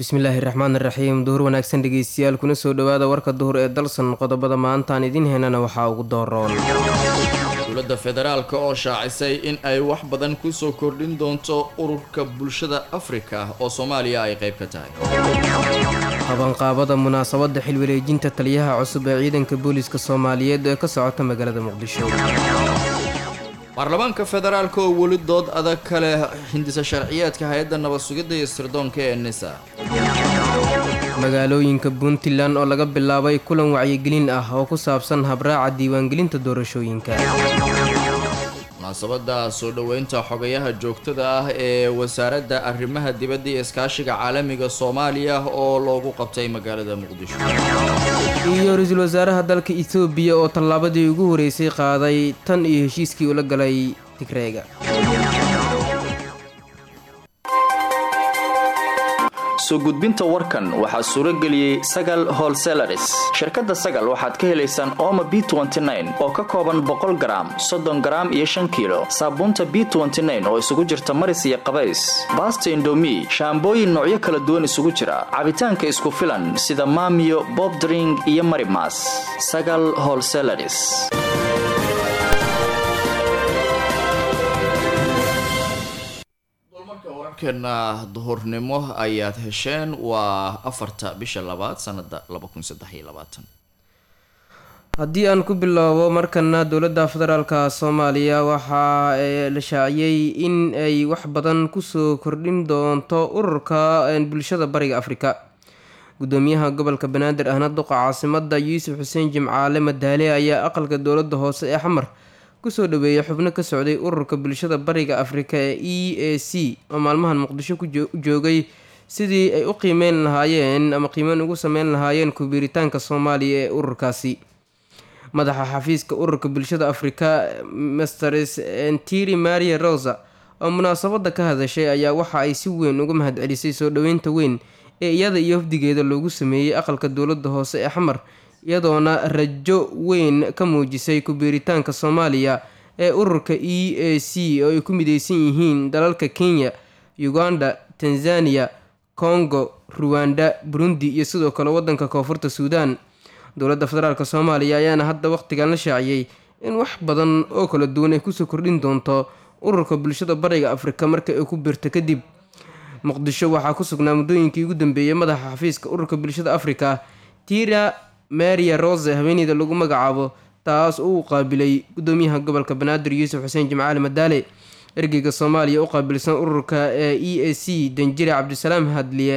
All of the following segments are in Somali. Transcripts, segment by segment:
bismillaahi raxmaan raxiim duhur wanaagsan dhegeystayaal kuna soo dhowaada warka duhur ee dalsan qodobada maantaan idiin heenana waxaa ugu dooroon dowladda federaalka oo shaacisay in ay wax badan kusoo kordhin doonto ururka bulshada afrika oo soomaaliya ay qayb ka tahay qabanqaabada munaasabadda xilwareejinta taliyaha cusub ee ciidanka booliiska soomaaliyeed ee ka socota magaalada muqdisho baarlamaanka federaalka oo weli dood adag ka leh hindisa sharciyeedka hay-adda nabad sugidda iyo sirdoonka ee nisa magaalooyinka puntland oo laga bilaabay kulan wacyigelin ah oo ku saabsan habraaca diiwaangelinta doorashooyinka munaasabadda soo dhoweynta xogayaha joogtada ah ee wasaaradda arrimaha dibadda iyo iskaashiga caalamiga soomaaliya oo loogu qabtay magaalada muqdisho iyo ra-iisul wasaaraha dalka etoobiya oo tallaabadii ugu horeysay qaaday tan iyo heshiiskii ula galay tigreega soo gudbinta warkan waxaa suuro geliyey sagal holselaris shirkadda sagal waxaad ka helaysaan ooma b oo ka kooban boqol garaam soddon garaam iyo shan kiilo saabuunta b oo isugu jirta maris iyo qabays baasta indomi shaambooyin noocyo kala duwan isugu jira cabitaanka isku filan sida maamiyo bobdring iyo marimas sagal holselaris warkeena duhurnimo ayaad hesheen waa afarta bisha labaad sanada haddii aan ku bilowbo markana dowladda federaalka soomaaliya waxaa la shaaciyey in ay wax badan kusoo kordhin doonto ururka bulshada bariga afrika gudoomiyaha gobolka banaadir ahna duqa caasimada yuusuf xuseen jimcaale madaale ayaa aqalka dowlada hoose ee xamar kusoo dhaweeyay xubno ka socday ururka bulshada bariga afrika ee e a c oo maalmahan muqdisho ku joogay sidii ay u qiimeyn lahaayeen ama qiimeyn ugu sameyn lahaayeen kubiiritaanka soomaaliya ee ururkaasi madaxa xafiiska ururka bulshada afrika masters ntiri maria rosa oo munaasabada ka hadashay ayaa waxa ay si weyn uga mahadcelisay soo dhoweynta weyn ee iyada iyo wafdigeeda loogu sameeyey aqalka dowlada hoose ee xamar iyadoona rajo weyn ka muujisay kubiiritaanka soomaaliya ee ururka e a c oo ay ku mideysan yihiin dalalka kenya uganda tanzania congo ruwanda burundi iyo sidoo kale wadanka koonfurta suudan dowladda federaalk soomaaliya ayaana hadda waqtigan la shaaciyey in wax badan oo kala duwan ay kusoo kordhin doonto ururka bulshada bariga afrika marka ay ku biirto kadib muqdisho waxaa ku sugnaa muddooyinkii ugu dambeeyey madaxa xafiiska ururka bulshada afrika tira maria rose haweeneyda lagu magacaabo taas uu qaabilay gudoomiyaha gobolka banaadir yuusuf xuseen jimcaali madaale ergeyga soomaaliya u qaabilsan ururka ee e a c danjire cabdisalaam hadliye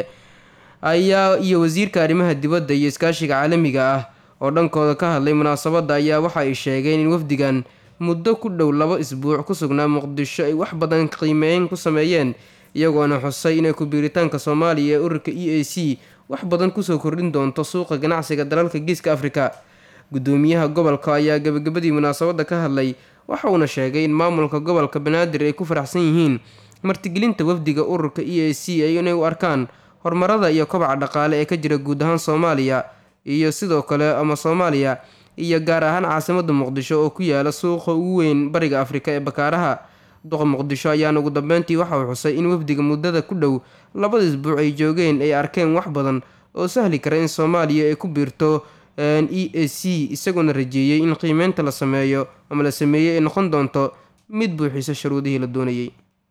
ayaa iyo wasiirka arrimaha dibadda iyo iskaashiga caalamiga ah oo dhankooda ka hadlay munaasabadda ayaa waxa ay sheegeen in wafdigan muddo ku dhow laba isbuuc ku sugnaa muqdisho ay wax badan qiimeyn ku sameeyeen iyagoona xusay inay kubiiritaanka soomaaliya ee ururka e a c wax badan kusoo kordhin doonto suuqa ganacsiga dalalka geeska afrika gudoomiyaha gobolka ayaa gabagabadii munaasabadda ka hadlay waxa uuna sheegay in maamulka gobolka banaadir ay ku faraxsan yihiin martigelinta wafdiga ururka e a c ay inay u arkaan horumarada iyo kobaca dhaqaale ee ka jira guud ahaan soomaaliya iyo sidoo kale ama soomaaliya iyo gaar ahaan caasimada muqdisho oo ku yaala suuqa ugu weyn bariga afrika ee bakaaraha duqa muqdisho ayaana ugu dambeyntii waxa uu xusay in wafdiga muddada ku dhow labada isbuuc ay joogeen ay arkeen wax badan oo sahli kara in soomaaliya ay ku biirto e a c isagoona rajeeyey in qiimeynta la sameeyo ama la sameeyey ay noqon doonto mid buuxisa shuruudihii la doonayay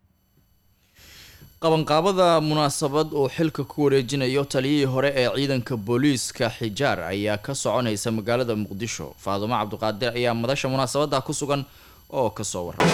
qabanqaabada munaasabad uu xilka ku wareejinayo taliyihii hore ee ciidanka booliiska xijaar ayaa ka soconaysa magaalada muqdisho faadumo cabdiqaadir ayaa madasha munaasabada ku sugan oo kasoo warramay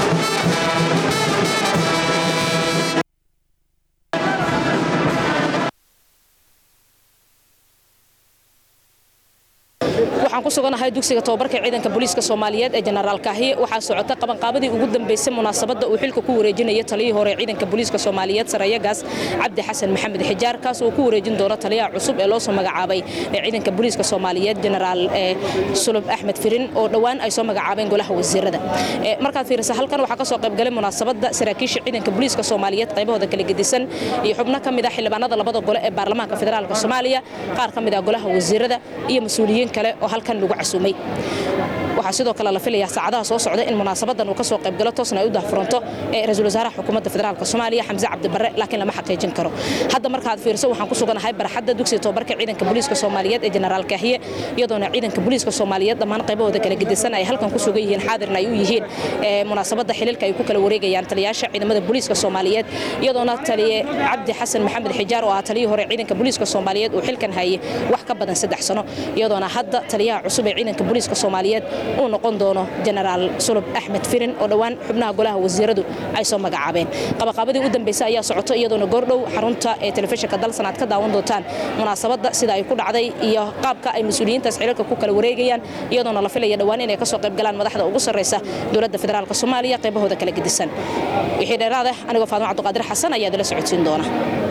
waxaan ku suganahay dugsiga tobabarka ciidanka booliiska soomaaliyeed ee jenaraal kaahiye waxaa socota qabanqaabadii ugu dambeysay munaasabadda uu xilka ku wareejinayo taliyihii hore ciidanka booliiska soomaaliyeed sarayagaas cabdi xasan maxamed xijaar kaas oo ku wareejin doono taliyaha cusub ee loosoo magacaabay ee ciidanka booliiska soomaaliyeed jenaraal sulub axmed firin oo dhowaan ay soo magacaabeen golaha wasiirada markaad fiirisa halkan waxaa kasoo qaybgalay munaasabadda saraakiisha ciidanka booliiska soomaaliyeed qaybahooda kala gedisan iyo xubno ka mid ah xildhibaanada labada gole ee baarlamaanka federaalk soomaaliya qaar ka mid ah golaha wasiirada iyo mas-uuliyiin kale oo halkan lagu casuumay waxaa sidoo kale la filayaa saacadaha soo socda in munaasabadan uu kasoo qaybgalo toosna ay u dahfuranto ee ra-iisul wasaaraha xukuumadda federaalk soomaaliya xamse cabdibare laakiin lama xaqiijin karo hadda markaad fiirso waxaan ku suganahay barxadda dugsiga tobabarka ciidanka booliiska soomaaliyeed ee jenaraal kaahiye iyadoona ciidanka booliiska soomaaliyeed dhammaan qaybahooda kala gedisan ay halkan ku sugan yihiin xaadirna ay u yihiin munaasabadda xiliilka ay ku kala wareegayaan taliyaasha ciidamada booliiska soomaaliyeed iyadoona taliye cabdi xasan maxamed xijaar oo ah taliyii hore ciidanka booliiska soomaaliyeed uu xilkan hayay wax ka badan saddex sano iyadoona hadda taliyaha cusub ee ciidanka booliiska soomaaliyeed uu noqon doono jenaraal sulub axmed firin oo dhowaan xubnaha golaha wasiiradu ay soo magacaabeen qabaqaabadii u dambeysay ayaa socoto iyadoona goordhow xarunta ee telefishinka dalsan aad ka daawan doontaan munaasabadda sida ay ku dhacday iyo qaabka ay mas-uuliyiintaas xiliilka ku kala wareegayaan iyadoona la filaya dhowaan inay kasoo qayb galaan madaxda ugu sarreysa dowladda federaalk soomaaliya qaybahooda kala gedisan wixii dheeraada anigoo faadimo cabdiqaadir xasan ayaa idila socodsiin doona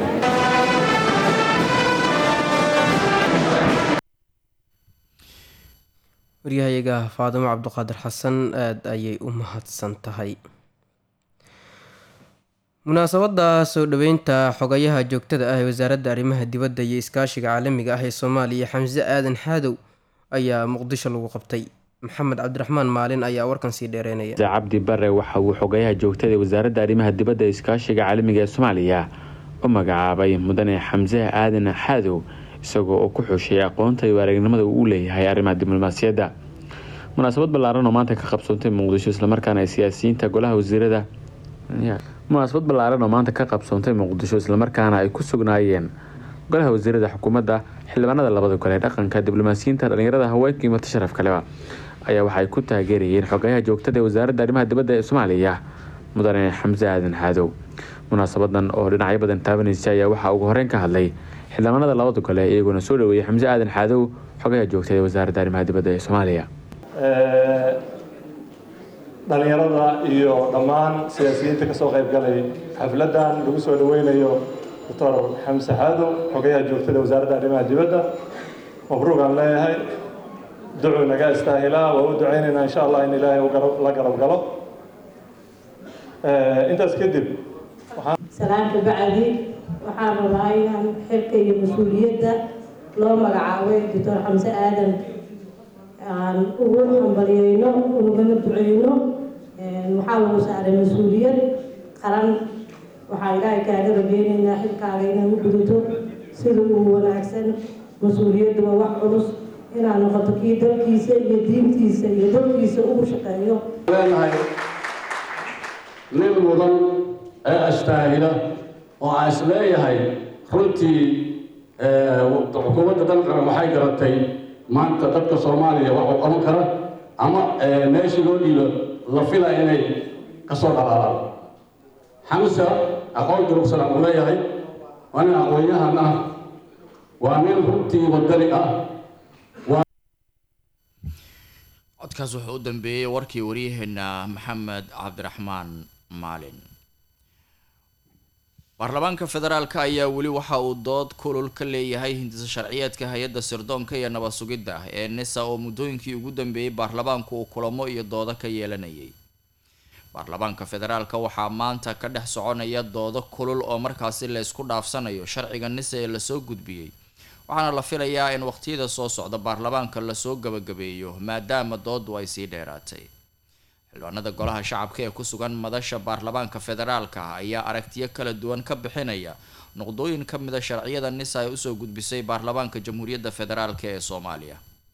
waryahayaga faadimo cabdiqaadir xasan aada ayay u mahadsan tahay munaasabada soo dhoweynta xogayaha joogtada ah ee wasaaradda arrimaha dibadda iyo iskaashiga caalamiga ah ee soomaaliya xamse aadan xaadow ayaa muqdisho lagu qabtay maxamed cabdiraxmaan maalin ayaa warkan sii dheereynaya cabdi bare waxa uu xogayaha joogtada ee wasaaradda arrimaha dibadda ee iskaashiga caalamiga ee soomaaliya u magacaabay mudane xamse aadan xaadow isagoo oo ku xushay aqoonta iyo aragnimada uu u leeyahay arrimaha diblomaasiyadda munaasabad ballaaran oo maanta ka qabsoontay muqdisho islamarkaana ay siyaasiyiinta golaha wasiirada munaasabad ballaaran oo maanta ka qabsoontay muqdisho islamarkaana ay ku sugnaayeen golaha wasiirada xukuumadda xildhibaanada labada gole ee dhaqanka diblomaasiyiinta dhalinyarada haweenka iyo mata sharaf kaleba ayaa waxay ku taageerayeen xogayaha joogtada ee wasaaradda arrimaha dibadda ee soomaaliya mudane xamse aadan xaadow munaasabadan oo dhinacyo badan taabanaysa ayaa waxaa ugu horeyn ka hadlay xildhibaanada labada gole iyagoona soo dhaweeyay xamse aadan xaadow xogayaha joogtada ee wasaaradda arrimaha dibadda ee soomaaliya dhalinyarada iyo dhammaan siyaasiyiinta kasoo qayb galay xafladan lagu soo dhaweynayo doctor xamse xaadow xogayaha joogtada wasaaradda arrimaha dibadda mabruuq aan leeyahay ducu naga istaahilaa waa u duceynaynaa insha allah in ilaahay la garab galo intaas kadib salaamka bacdi waxaan rabaa inaan xilka iyo mas-uuliyadda loo magacaabay doctor xamse aadan aan ugu hambaliyeyno ugana duceyno waxaa lagu saaray mas-uuliyad qaran waxaa ilaahay kaaga rabeynaynaa xilkaaga inaad u gudato sida uu wanaagsan mas-uuliyaddu waa wax culus inaad noqoto kii dalkiisa iyo diintiisa iyo dalkiisa ugu shaqeeyo leenahay nin mudan ee astaahila oo aan is leeyahay runtii xukuumadda dalkana waxay garatay maanta dadka soomaaliya wax uu qaban kara ama meeshii loo dhiibo la fila inay ka soo dhalaalaan xamsa aqoon durugsan aan u leeyahay waa nin aqoon-yahan ah waa nin runtii wadani ah codkaas wuxuu u dambeeyey warkii waryaheena maxamed cabdiraxmaan maalin baarlamaanka federaalk ayaa weli waxa uu dood kulul ka leeyahay hindisa sharciyeedka hay-adda sirdoonka iyo nabad sugidda ee nisa oo muddooyinkii ugu dambeeyey baarlamaanku uu kulamo iyo doodo ka yeelanayay baarlamaanka federaalk waxaa maanta ka dhex soconaya doodo kulul oo markaasi la isku dhaafsanayo sharciga nisa ee lasoo gudbiyey waxaana la filayaa in waqtiyada soo socda baarlamaanka lasoo gabagabeeyo maadaama doodu ay sii dheeraatay xildhibaanada golaha shacabka ee ku sugan madasha baarlamaanka federaalka ayaa aragtiyo kala duwan ka bixinaya noqdooyin ka mida sharciyada nisa ay usoo gudbisay baarlamaanka jamhuuriyadda federaalk ee soomaaliya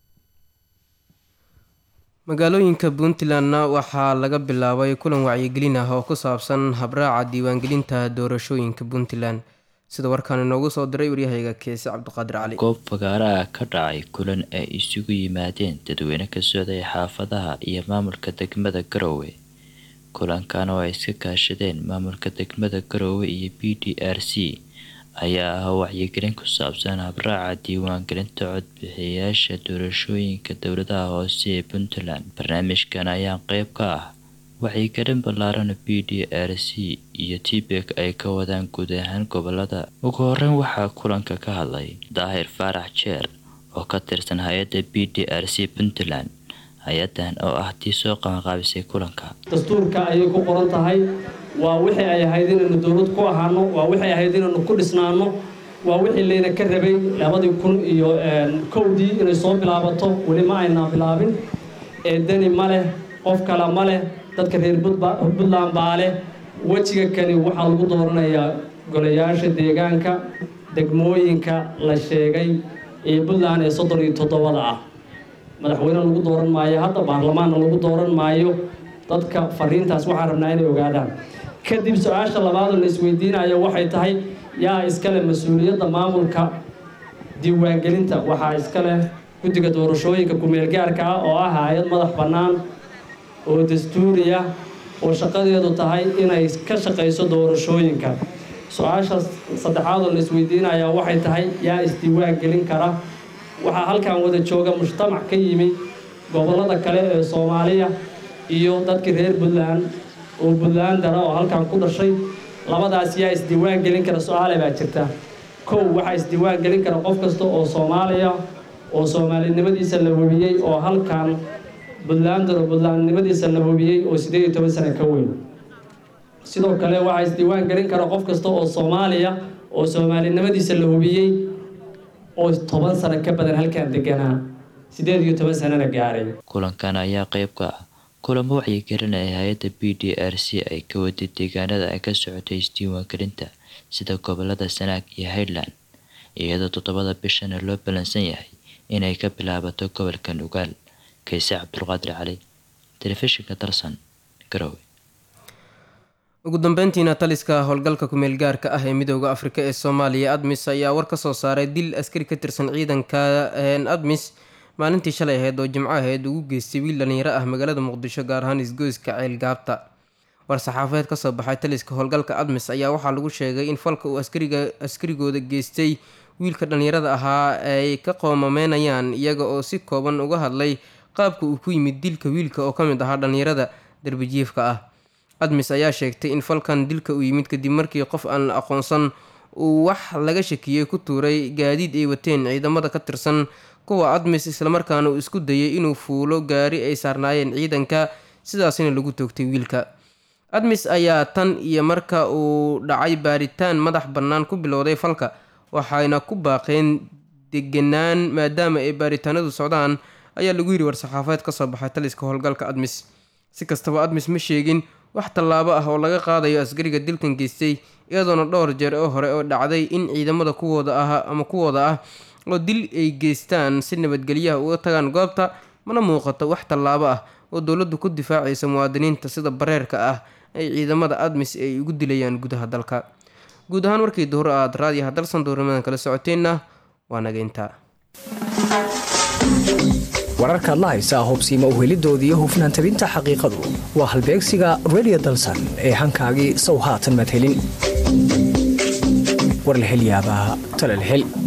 magaalooyinka puntlandna waxaa laga bilaabay kulan wacyigelin ah oo ku saabsan habraaca diiwaangelinta doorashooyinka puntland sida warkaan inoogu soo diray waryahayga keese cabdiqaadir cali goob fagaaraha ka dhacay kulan ay isugu yimaadeen dadweyne ka socday xaafadaha iyo maamulka degmada garoowe kulankan oo ay iska kaashadeen maamulka degmada garoowe iyo b d r c ayaa ah wacyigelin ku saabsan habraaca diiwaangelinta codbixiyayaasha doorashooyinka dowladaha hoose ee puntland barnaamijkan ayaa qeyb ka ah wacyigelin ballaaran b d r c iyo tbek ay ka wadaan guud ahaan gobolada ugu horeyn waxaa kulanka ka hadlay daahir faarax jeer oo ka tirsan hay-adda b d r c puntland hay-adan oo ah tii soo qabanqaabisay kulanka dastuurka ayay ku qoran tahay waa wixii ay ahayd inaynu dowlad ku ahaano waa wixii ahayd inaynu ku dhisnaano waa wixii layna ka rabay labadii kun iyo kowdii inay soo bilaabato weli ma aynaa bilaabin ee deni ma leh qof kale ma leh dadka reer puntland baa leh wejiga kani waxaa lagu dooranayaa golayaasha deegaanka degmooyinka la sheegay ee puntland ee soddon iyo toddobada ah madaxweyne lagu dooran maayo hadda baarlamaanna lagu dooran maayo dadka fariintaas waxaan rabnaa inay ogaadaan kadib su-aasha labaadoo la isweydiinayo waxay tahay yaa iskale mas-uuliyadda maamulka diiwaangelinta waxaa iskale guddiga doorashooyinka ku-meelgaarka ah oo ah hay-ad madax bannaan oo dastuuri ah oo shaqadeedu tahay inay ka shaqayso doorashooyinka su-aasha saddexaadoo la isweydiinayaa waxay tahay yaa isdiiwaan gelin kara waxaa halkan wada jooga mujtamac ka yimi gobollada kale ee soomaaliya iyo dadkii reer puntland oo puntlandara oo halkan ku dhashay labadaas yaa isdiiwaan gelin kara su-aale baa jirta kow waxaa isdiiwaan gelin kara qof kasta oo soomaaliya oo soomaalinimadiisa la hubiyey oo halkan puntlandar oo puntlandnimadiisa la hubiyey oo siddeed iyo toban sano ka weyn sidoo kale waxaa isdiiwaan gelin kara qof kasta oo soomaaliya oo soomaalinimadiisa la hubiyey oo toban sano ka badan halkan deganaa siddeed iyo toban sanona gaaray kulankan ayaa qayb ka ah kulamo wacyigelinaya hay-adda b d r c ay ka waday deegaanada ay ka socotay isdiiwaangelinta sida gobolada sanaag iyo highland iyadoo toddobada bishana loo ballansan yahay inay ka bilaabato gobolka nugaal kayse cabdulqaadir cali telefishinka darsan garowe ugu dambeyntiina taliska howlgalka kumeel gaarka ah ee midooda afrika ee soomaaliya admis ayaa war ka soo saaray dil askari ka tirsan ciidanka admis maalintii shalay ahayd oo jimco ahayd ugu geystay wiil dhalinyaro ah magaalada muqdisho gaar ahaan isgoyska ceelgaabta war-saxaafadeed kasoo baxay taliska howlgalka admis ayaa waxaa lagu sheegay in falka uu askariga askarigooda geystay wiilka dhalinyarada ahaa ay ka qoomameynayaan iyaga oo si kooban uga hadlay qaabka uu ku yimid dilka wiilka oo ka mid ahaa dhalinyarada darbijiifka ah admis ayaa sheegtay in falkan dilka uu yimid kadib markii qof aan la aqoonsan uu wax laga shakiyey ku tuuray gaadiid ay wateen ciidamada ka tirsan kuwa admis islamarkaana uu isku dayay inuu fuulo gaari ay saarnaayeen ciidanka sidaasina lagu toogtay wiilka admis ayaa tan iyo marka uu dhacay baaritaan madax bannaan ku bilowday falka waxayna ku baaqeen deganaan maadaama ay baaritaanadu socdaan ayaa lagu yiri war-saxaafadeed kasoo baxay taliska howlgalka admis si kastaba admis ma sheegin wax tallaabo ah oo laga qaadayo askariga dilkan geystay iyadoona dhowr jeer oo hore oo dhacday in ciidamada kuwooda ah ama kuwooda ah oo dil ay geystaan si nabadgelyaha uga tagaan goobta mana muuqato wax tallaabo ah oo dowladdu ku difaacaysa muwaadiniinta sida bareerka ah ay ciidamada admis ay ugu dilayaan gudaha dalka guud ahaan markii duhur aad raadiyaha dalsan duurimadan kala socoteenna waa nageyntaa wararkaad la haysaa hubsiima uhelidoodii hufnaan tabinta xaqiiqadu waa halbeegsiga redio dalsan ee hankaagii sow haatan maad helin war la hel yaabaa tale la hel